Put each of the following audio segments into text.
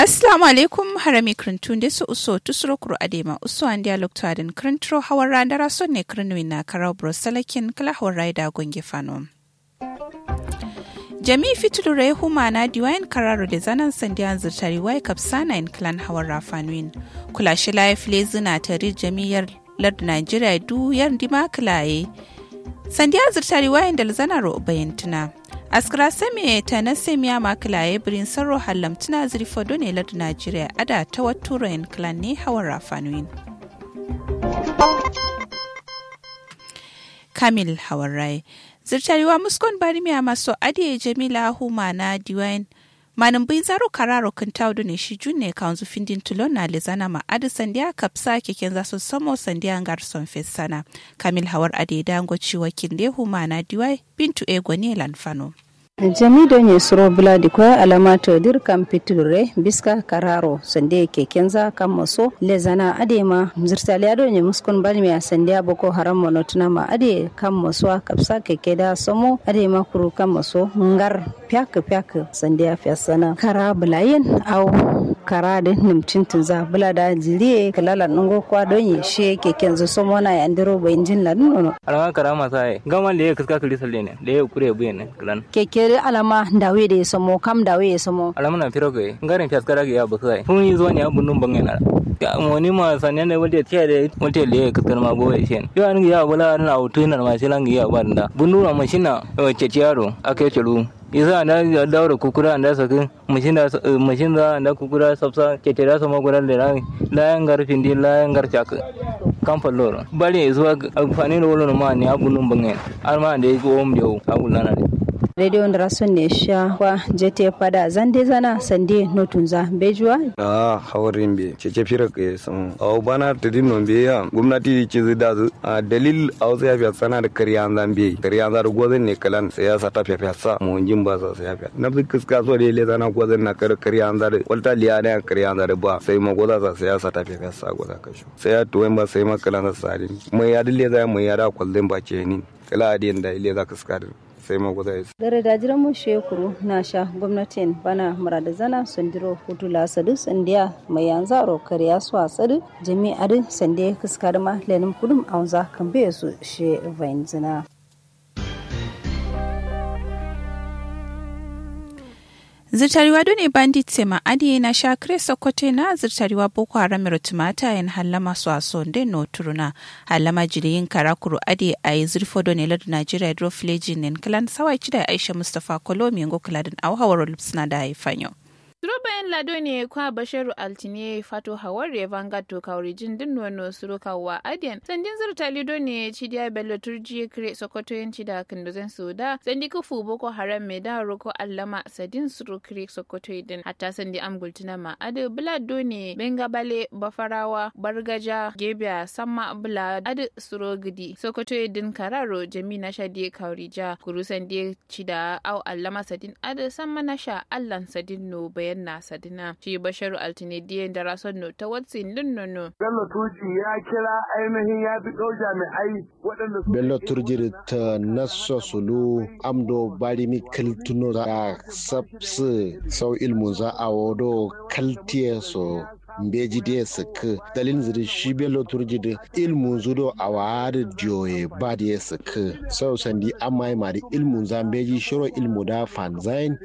Assalamu alaikum harami krintun da su uso tusuro kuro adema uso an dialog to adin krintro hawar randara son ne krinwin na karau brosalakin kala hawar raida gonge fanom. jami'i fitulure huma na diwayin kararo da zanen sandiyan zirtari wai kapsana in clan hawar rafanuin kula shi laif lezina tare jami'ar lard nigeria du yar dima kilaye sandiyan zirtari wayan da zanaro bayantuna askara same ta na semiya makilaye birin sarro hallamtuna zirfo ne lard nigeria ada ta waturo in clan ne hawar rafanuin kamil hawar rai zirtariwa muskon barimiya maso adiye jamila huma na diwain manin bai zaro kararo kan taudu ne shi junne kanzu findin tulon na lezana ma adi sandiya kapsa keken za su samo sandiya garson fesana kamil hawar adi dango ciwa kinde huma na diwai bintu ego ne lanfano jami don ye suro bula di kwa alamato dir kam piture biska kararo sande ke kenza kam maso le zana ade ma zirtali ado nye muskon bali me sande boko haram mono tuna ma ade kam maso kapsa ke keda somo ade ma kuru kam maso ngar pyak pyak sande sana kara bulayen au kara da nimtintin za bula da jiriye kalala nungo kwa don ye she ke kenza somo na yandiro bayin jin ladun nono alama kara masa gama le kaska kali salle ne le kure buye ne klan keke kere alama dawe da ya samo kam dawe ya samo alama na firo kai ngarin fiaskara ga ya ba sai fun yi zo ne abun nun bangana ya wani ma sanen da wanda tiya da wanda le kaskar ma go shen yo an ya bala na auto na ma shi lan ya ba da bunu ma shina ce yaro akai chulu isa da daura kukura da sakin mashin da mashin da da kukura sabsa ke tira sama guran da layan garfin din layan garcha kamfan loro bari zuwa amfani da wani ma ne abun nun bangen alma da ya go om da abu lana da radio rason ne sha wa jete pada zande zana sande notunza bejuwa a hawarin be cece fira ke sun aw bana tadin non be ya gwamnati ce zai da a dalil aw sai ya sana da kariya zan be kariya zan gozan ne kalan sai ya sa ta fiya sa mu jin ba sa sai ya fiya na bi kiska so da le zana gozan na kar kariya zan da walta liya da kariya zan da ba sai ma goza sa sai ya sa ta fiya sa goza ka shu sai ya tuwen ba sai ma kalan sa sari mai ya dille zai mai ya da kwalden ba ce ni kala adiyan da ile za ka ska sai ma guda yasa. Gare da jiran mu shekuru na sha gwamnatin bana murada zana sandiro hutu la sadu sandiya mai yanzu aro kariya su a sadu jami'ar sandiya kaskar ma lenin kudum a wanza kan bai su she vain zina. zirtariwa done bandit sema adi na shakre sokote na zirtariwa boko haram rotumata yan halama su aso nde no turuna halama jiriyin karakuru adi a yi zirfo done ladu nigeria dro filejin nen kalan sawai cida aisha mustapha kolomi ngo kaladin au hawaro lupsina da haifanyo bayan lado ne kwa basharu altine fato hawar vanguard to kaurijin din wano suruka wa adiyan sandin zurta lido ne cidiya bello turji kire sokoto yanci da kandozen suda sandi kufu boko haram mai da roko allama sadin suru kire sokoto idin hatta sandi amgultina ma adu blado ne benga bale bafarawa bargaja gebiya samma bula adu suro gidi sokoto idin kararo jami na shadi kaurija kuru sandi cida au allama sadin adu samma nasha allan sadin no bayan na sadina shi basharu altinediyan da rason no ta watsin lunnono. Bello Turji ya kira ainihin ya fi ɗau jami'ai waɗanda su. Bello Turji ta nasa sulu amdo barimi kaltuno da sabsu sau ilmu za a wado kaltiye so mbeji de sik dalin ziri shi bello turji de ilmu zudo a wari diyoye ba de sik sau sandi amma ma da ilmu za mbeji shiro ilmu da fanzain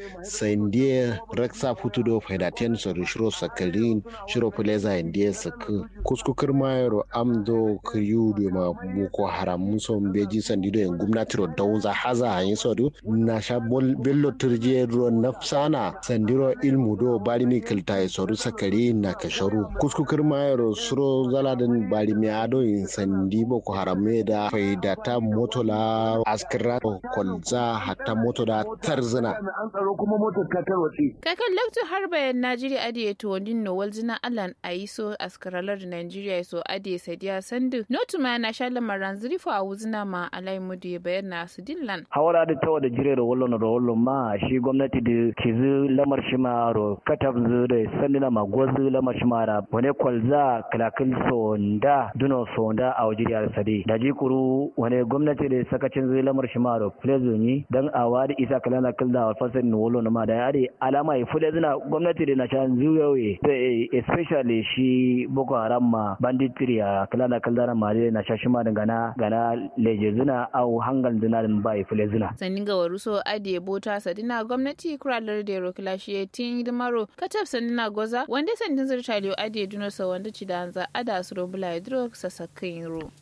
sandi raksa futu do faidaten so shiro sakarin shiro fuleza inde sik kuskukar mayaro amdo kiyudu ma boko haram muso mbeji sandi do en gumnati ro dawza haza hayin so do na sha bello turji ro nafsana sandiro ilmu do bari mi kilta so sakari na kashi sharu kuskukar mayar suro zaladin bari mi ado in sandi boko harame da faidata motola askira kwalza hatta moto da tarzina an tsaro kuma motar ta tarwatse kakan lakto har bayan najeriya adiye to wandin no walzina alan aiso askaralar da najeriya so adiye sadiya sandu notu ma na sha lamaran zirifo a wuzina ma alai mudu ya bayyana su dillan hawara da tawa da jire da wallon da wallon ma shi gwamnati da kizu lamar shi ma ro katab zu da sandina ma gwazu lamar shi mara wani kwalza kalakil sonda duno sonda a wajiri al sade da jikuru wani gwamnati da sakacin zai lamar shi maro plezoni dan a wadi isa kalana kilda wa fasar ni wolo na ma da yare alama ya fude zina gwamnati da na shan zuyoyi especially shi boko haram ma banditiri a kalana kilda na ma na sha shi ma da gana gana leje zina au hangal zina din ba ya fule zina sannin ga waruso ade bota sadina gwamnati kuralar da rokila shi tin hidimaro katab sanina goza wanda sandin zirtaliyo ade dunosa wanda ci da hanza ada su robula hidro sasakin ro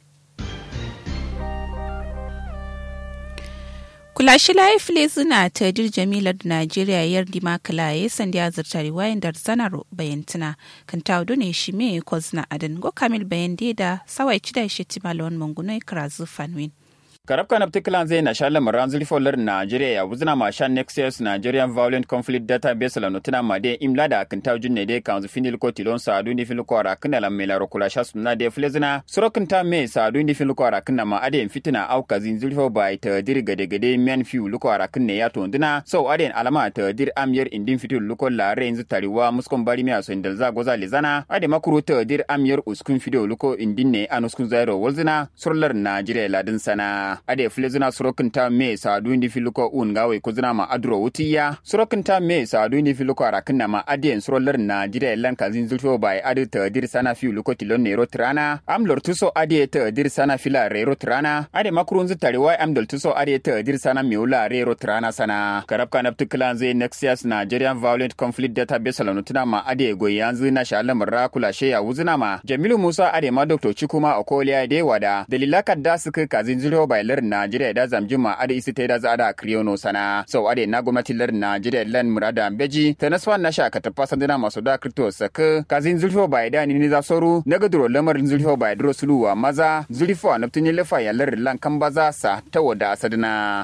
kula shi layi file zina ta dir jamilar da najeriya yar dima kalaye sandi ya zarta riwayan da zanar bayantuna kan ta ne shi me ko zina adan go kamil bayan da sawai ci da shi timalon mangunai karazu fanwin karab kanab tiklan zai na shalem ranzuli folar Nigeria ya wuzna ma shan Nexus Nigerian Violent Conflict Database la notina ma de imla da kan taw junne de kan zu finil ko tilon sa adu ni fil ko ara kana la mela rokula sha sunna de flezna sorokin ta me sa adu ni fil ko ara kana ma ade fitina au kazin zulfo bai ta dir gade gade men fiu luko ara kana ya to ndina so ade alama ta dir amyer indin fitul luko la renzu tariwa muskon bari mi aso indal za goza lezana ade makuru ta dir amyer uskun fido luko indin ne anuskun zairo wolzina surlar Nigeria ladin sana ade filizina surokin ta me sadu indi filuko un gawe kuzina ma adro wutiya surokin ta me sadu indi filuko arakin na ma ade surolar na jira lan kazin zulfo bai ade ta dir sana fi luko tilon nero trana am lor tuso ade ta dir sana fila rero trana ade makurun zutare wai am dol tuso ade ta dir sana miula rero trana sana karab kanab tuklan zai nexias nigerian violent conflict database lanutuna ma ade goyanzu na shalam rakula sheya wuzina ma jamilu musa ade ma dr chikuma okoliya de wada dalila kadda suka kazin zulfo bai lar Najeriya da zamjuma ada isi ta da za da kriyono sana sau ade na gwamnati lar Najeriya lan murada beji ta nasfa na sha ka tafa sandina masu da kripto saka kazin zulfo bai da ni za soru na gaduro lamarin zulfo bai duro suluwa maza zulfo na tuni lafa ya lar lan kan baza sa ta wada sadina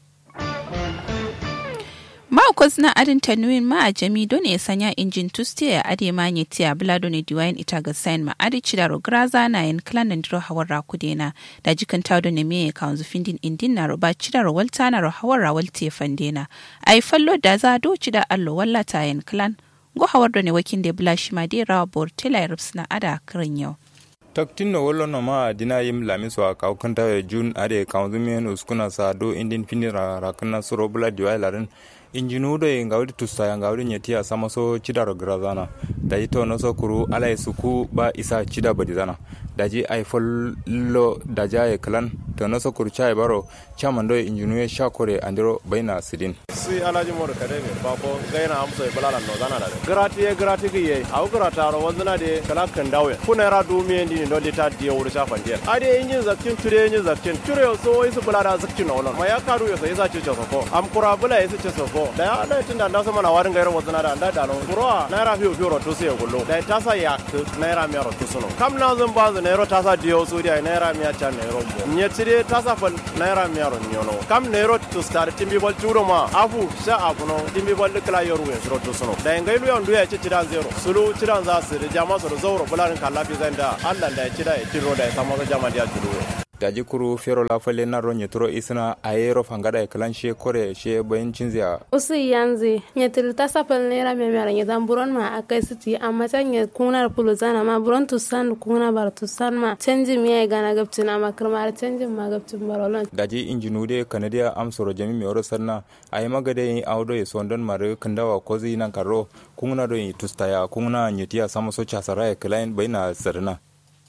Ma'aikwas na adin tanuin ma a jami don ya sanya injin tuste ya ade ma nye tiya blado ne diwayin ita ga sain ma adi cidaro graza na yin klan na ndiro hawar ra kudena da jikan taudo ne meye ka wanzu findin indin na roba cidaro walta na ro hawar ra walte fandena a yi fallo da za do cida allo wallata yin klan go hawar da ne wakin da bula shi ma dai rawa bor tela na ada kirin yau. taktin no wollo no ma dina yim lami so ka kanta jun ade kaunzumen uskuna sa do indin finira rakna suro bula diway larin injinudo e ngawdi tusta ngawdi nyeti a sama so cidaro grazana daji to no so kuru ala e suku ba isa cida badi zana daji ay follo daja e klan to no so kuru chai baro chaman do injinu e shakore andiro baina sidin si alaji mor kade ne ba ko gaina amso e balala no zana da grati e grati ki ye au grata ro wanzana de kala kan dawe kuna ra du mi ndi no de ta de wuri sa fande ade injin zakkin ture injin zakkin ture so isu bulada zakkin no ma ya karu yo sai za ci so ko am kura bula isu ci so ko da ya da tunda da sama na warin gairar wanzana da da da no kura naira fiyo fiyo ro to sai gullo da ta sa ya naira mi ro to suno kam na zan ba naira ta sa diyo su dia naira mi ya cha naira mo nye tire ta sa fal naira mi ro nyono kam naira to star timbi bol churo ma afu sha afu no timbi bol kala yoru we ro to suno da ngai lu yandu ya ci tiran zero sulu tiran za su da jama su zauro bularin kallafi zanda Allah da ya ci da ya tiro da ya samu jama da ya tiro daji kuru fero la fale na ro nyetro isna ayero fangada e klan she kore she bayin cinzia usu yanzu nyetil ta sapal nera me mera nyetan buron ma akai siti amma tan nye kunar pulu zana ma buron tu san kuna bar tu san ma canji mi ay gana gaptina ma kirmar canji ma gaptin barolon daji injinude kanadia amsoro jami mi oro sanna ay magade yi awdo e sondon mare kandawa kozi nan karo kungna do yi tustaya kungna nyetia samoso chasara e klan bayina sarna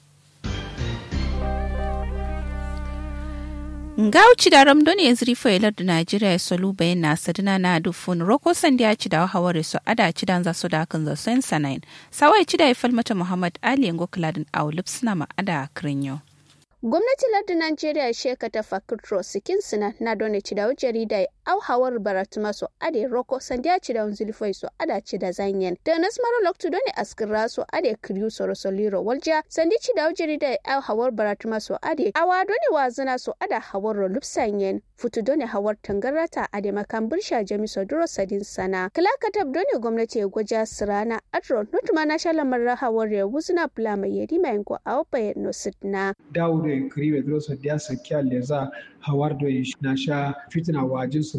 ngauci da ramdo ne ziri failar da najeriya solu bayan na sadina na dufun roko sandi ya ci da haware su ada ci dan za su da kan za sen sanayin sawai ci da ya falmata muhammad ali yango kiladin aulub suna ma ada kirinyo gwamnati lardin najeriya sheka ta fakitro sikin sina na dole ci da jarida au hawar baratuma so ade roko sandiya ci da zulfoi so ada ci da zanyen da nas mara loktu dole askira so ade kriyu so rosoliro walja sandi ci da jarida au hawar baratuma so ade awa dole wazina so ada hawar ro lupsanyen futu dole hawar tangarata ade makan birsha jami so duro sadin sana kala katab dole gwamnati ya gwaja sirana adro nutuma na shalamar hawar ya wuzina plama yedi mai ko au bayan no sidna dawudo en kriwe dro so dia sakya leza hawar do na sha fitina wajin su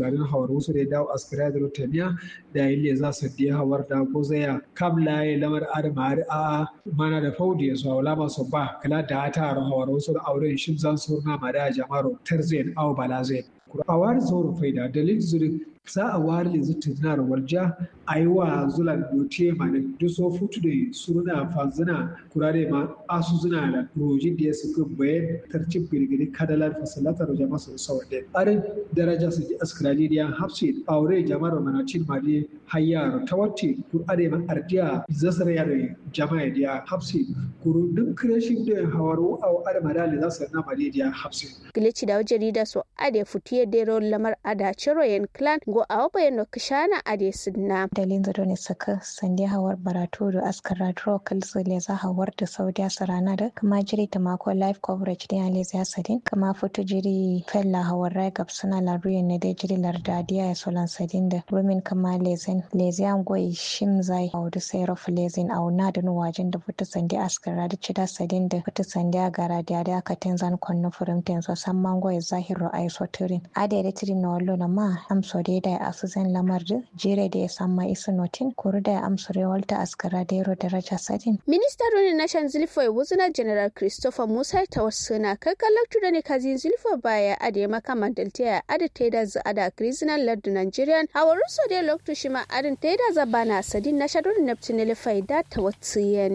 tunanin hawar wasu da dawo askira da rotaniya da yin za su diya hawar da ko zaya kam laye lamar adama a mana da faudi ya zuwa lama su ba kala da ta hawar wasu da auren shi zan surna ma da jama'ar tarzayin au balazayin a wari zauro faida dalil zuri za a wari yanzu tunar warja a yi wa zula dote ma da duso futu da suruna fanzina kurare ma asu zuna da roji da ya suka bayan tarcin birgiri kadalar fasalatar da jama'a sun sauwa da arin daraja su ji askrali da hapsi aure jama'ar manacin ma da hayyar ta wacce kurare ma ardiya zasar ya da jama'a da hapsi kuru duk kirashin da hawaru a adama da za su na ma da hapsi. Gilici da jarida so ade futiye dero lamar ada ciro yen clan go a wabayen no kishana ade sidna. Dalin zado ne saka sande hawar baratu da askara dro kalsu le za hawar da saudiya sarana da kama jiri ta mako live coverage da yale za sadin kama foto jiri fella hawar rai gab suna laruye ne da jiri larda diya ya solan sadin da rumin kama lezen lezian goyi shim zai a wadu sai rafu lezin a wuna da nuwajen da foto sande askara da cida sadin da foto sande a gara da ya aka tenzan kwanno furimten so san mango ya zahiru a isoturin ade da tiri na wallo na ma amso da da asu zan lamar da jere da ya samma isu notin kuru da amso da walta askara da yaro daraja sadin. Minista Roni Nashan Zilfo Wuzuna General Christopher Musa ta wasu na kakkalar da ne kazi Zilfo baya ade maka mandalta ya ade ta da za ada Krizinan Lardu Nigerian hawarin so da loktu shi ma adin ta da zabana sadin na shadun Neptunel faida ta wasu yen.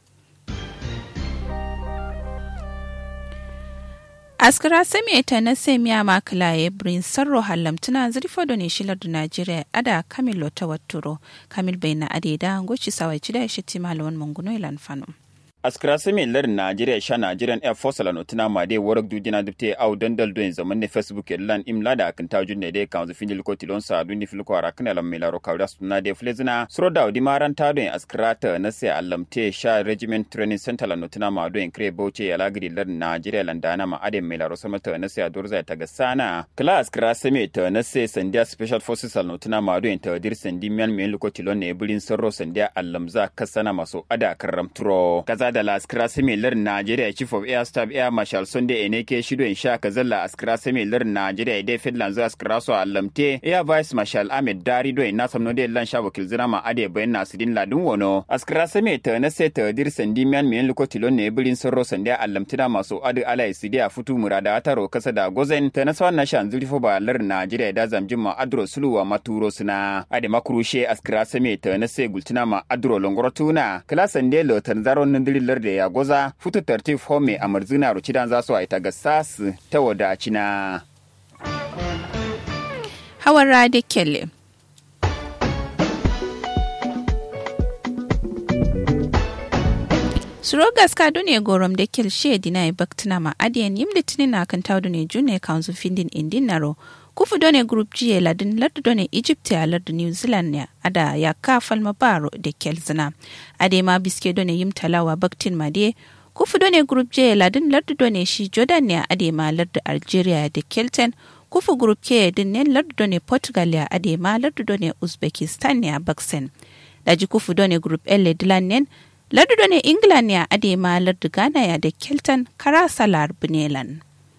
askara sami ta na semiya makala ya brin sarro halamtuna zirfo da ne shilar da najeriya ada kamil ta watturo kamil bai na adeda goci sawai ci da shi timalawan manguno ilan fano askira sami lar Najeriya sha Nigerian Air Force la notina ma de warak du dina dubte au dandal do zaman ne Facebook lan imla da kan tajun ne de kan zu finil ko tilon sa du ni fil ko ara kana lam milaro kawda sunna de flezina sro da di maran ta do askira ta na se allamte sha regiment training center la notina ma do en kre boche ya lagri lar Najeriya landana ma ade milaro sama ta na se adurza ta ga sana kala askira sami ta na se sandia special forces la notina ma do en ta dir sandi mian mian ko tilon ne bulin sarro sandia allamza kasana maso ada karam turo kaza da la askira similar Najeriya Chief of Air Staff Air Marshal Sunday Eneke Shido in sha kazalla askira similar Najeriya Ide Finland zuwa askira so allamte Air Vice Marshal Ahmed Dari do na samno de lan sha wakil zina ma ade bayan Nasirin Ladun wono askira sami ta na sai ta dir sandi miyan miyan luko tilon ne birin sorro sandi allamtina masu adu ala isidi a futu murada taro kasa da gozen ta na sawan na shan zurfo ba lar Najeriya da zamjin ma adro suluwa maturo suna ade makurushe askira sami ta na sai gultina ma adro longorotuna kala sande lo tanzaron nandiri lar da ya goza futu tartif home a marzina rucidan za su aita ga sasu ta wadacina. Hawan Rade Kelle Surogas ka dune gorom da kel she dina e baktina ma adiyan yim litinin na kan tawdu ne june kanzu findin indin naro kufu done group jiye ladin lardu done egypt ya lardu new zealand ne ada ya ka falma baro da kel zina ade ma biske done yim talawa baktin ma de kufu done group jiye ladin lardu done shi jordan ne ade ma lardu algeria da kelten kufu group ke din ne lardu done portugal ya ade ma lardu done uzbekistan ne a baksen daji kufu done group elle dilan ne lardu done england ne ade ma lardu ghana ya da kelten kara salar bunelan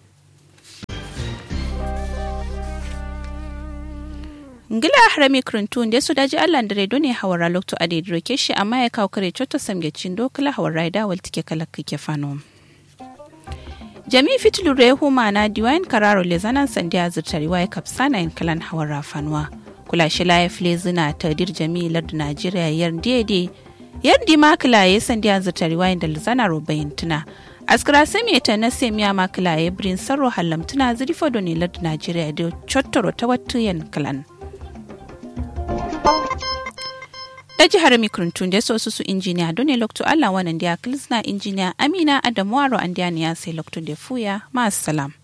ngila harami krintun da su daji allah da redo ne hawara lokto a daidai roke shi amma ya kawo kare coto samge cindo kala hawara da wal tike kala kike fano jami fitilu re huma na diwain kararo le zanan sandi a zurtari wa kapsana in kalan hawara fanuwa kula shi laye flezina ta dir jami lardu najeriya yar dede yar di makila ya sandi a zurtari wa da lizana robayin tuna askara sami ta na semiya makila ya birin sarro hallamtuna zirifo ne lardu najeriya da cottoro ta wattuyen kalan da jihar mikrintun da so su injiniya don ne lokto Allah wannan da ya kilsna injiniya Amina Adamu Aro an sai lokto da fuya ma salam